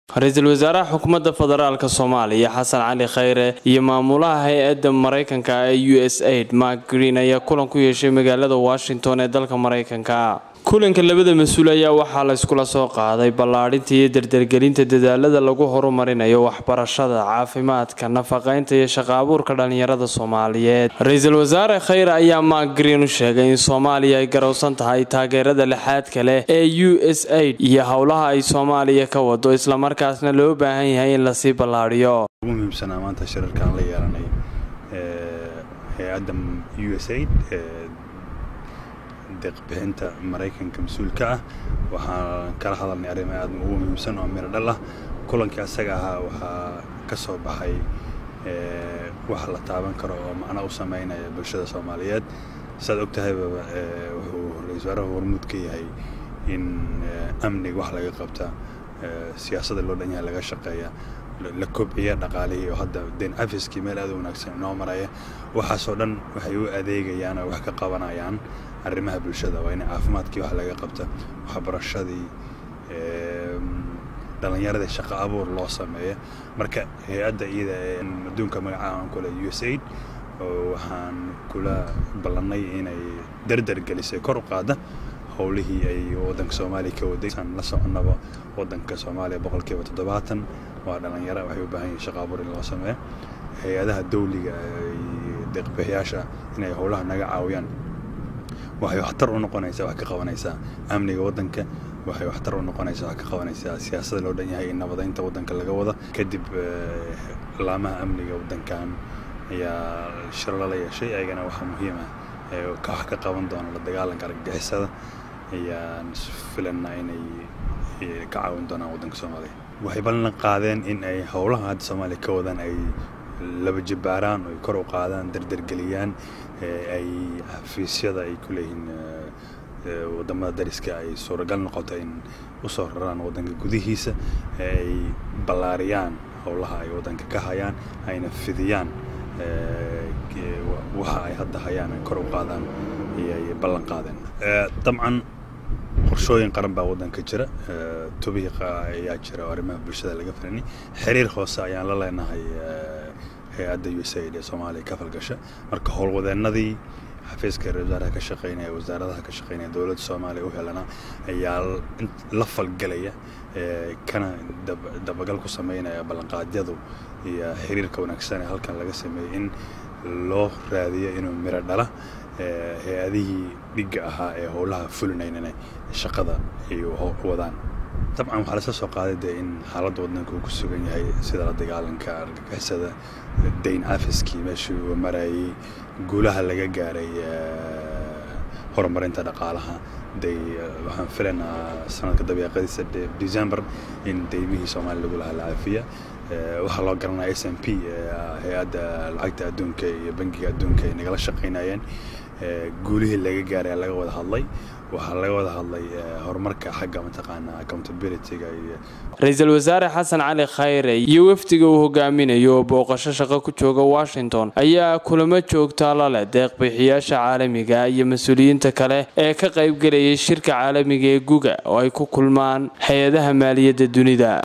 ra-iisul wasaaraha xukuumadda federaalk soomaaliya xasan cali khayre iyo maamulaha hay-adda maraykanka ee u s aid mark green ayaa kulan ku yeeshay magaalada washington ee dalka maraykanka kulanka labada mas-uul ayaa waxaa la iskula soo qaaday ballaadhinta iyo dardargelinta dadaalada lagu horumarinayo waxbarashada caafimaadka nafaqaynta iyo shaqo abuurka dhallinyarada soomaaliyeed ra-iisul wasaare khayre ayaa mark green u sheegay in soomaaliya ay garowsan tahay taageerada lixaadka leh ee u s aid iyo howlaha ay soomaaliya ka wado islamarkaasna loo baahan yahay in lasii ballaadhiyo ugu muhiimsanaa maanta shirarkaan la yeelanay hay-adda u s aid deeqbixinta maraykanka mas-uulka ah waxaan kala hadalnay arrimo aad ugu muhiimsan oo miro dhal ah kulankii asaga ahaa waxaa ka soo baxay wax la taaban karo oo macno u sameynaya bulshada soomaaliyeed saad og tahayba wuxuu ra-isul wasaaraha hormuud ka yahay in amniga wax laga qabta siyaasadda loo dhan yahay laga shaqeeya la kobciya dhaqaalihii oo hadda deen cafiskii meel aad u wanaagsan inoo maraya waxaasoo dhan waxay u adeegayaan oo wax ka qabanayaan arrimaha bulshada waa in caafimaadkii wax laga qabta waxbarashadii dhallinyaradii shaqo abuur loo sameeya marka hay-adda iyada ee adduunka magacaaan kule u s aid waxaan kula ballannay inay dardar gelisay kor u qaada howlihii ay waddanka soomaaliya ka waday aan la soconnaba waddanka soomaaliya boqolkiiba toddobaatan waa dhallinyaro waxay u baahan yihin shaqo abuur in loo sameeyo hay-adaha dawliga deeqbixiyaasha inay howlaha naga caawiyaan waxay waxtar u noqonaysaa wax ka qabanaysaa amniga waddanka waxay waxtar u noqonaysaa wax ka qabanaysaa siyaasadda loo dhan yahay in nabadaynta waddanka laga wada kadib laamaha amniga waddankan ayaa shir lala yeeshay ayagana waxaa muhiim ah wax ka qaban doona la dagaalanka argagixisada ayaan filanaa inay ka caawin doonaan waddanka soomaaliya waxay ballan qaadeen in ay howlaha hadda soomaaliya ka wadaan ay laba jibbaaraan oy kor u qaadaan dardargeliyaan ay xafiisyada ay ku leeyihiin waddamada dariska ay suuragal noqoto in u soo raraan waddanka gudihiisa ay ballaariyaan howlaha ay waddanka ka hayaan ayna fidiyaan waxa ay hadda hayaan ay kor u qaadaan ayay ballan qaadeen dabcan qorshooyin qaran baa waddanka jira tubiiqa ayaa jira oo arrimaha bulshada laga filanay xiriir hoose ayaan la leenahay hay-adda u s aid ee soomaaliya ka falgasha marka howlwadeennadii xafiiska ra wasaaraha ka shaqeynaya wasaaradaha ka shaqeynaya dowladda soomaaliya u helana ayaa la falgelaya kana dabagal ku sameynaya ballanqaadyadu iyo xiriirka wanaagsan ee halkan laga sameeyey in loo raadiyo inuu miro dhala hay-adihii dhigga ahaa ee howlaha fulinaynana shaqada ay wadaan dabcan waxaa lasla soo qaaday dee in xaaladda waddanka uu ku sugan yahay sida la dagaalanka argagixisada dayn cafiskii meeshii uu marayay guulaha laga gaaray horumarinta dhaqaalaha day waxaan filanaa sanadka dabeeqadiisa december in daymihii soomaaliya lagu lahaa la caafiya waxaa loo garanaya s m p hay-adda lacagta adduunka iyo bangiga adduunka ay nagala shaqaynayeen guulihii laga gaaray laga wada hadlay waxaa laga wada hadlay horumarka xagga mataqaana accountabilityga iyo ra-iisul wasaare xasan cali khayre iyo wafdiga uu hogaaminayo oo booqasho shaqo ku jooga washington ayaa kulamo joogtaa la leh deeqbixiyaasha caalamiga iyo mas-uuliyiinta kale ee ka qaybgelayay shirka caalamiga ee guga oo ay ku kulmaan hay-adaha maaliyadda dunida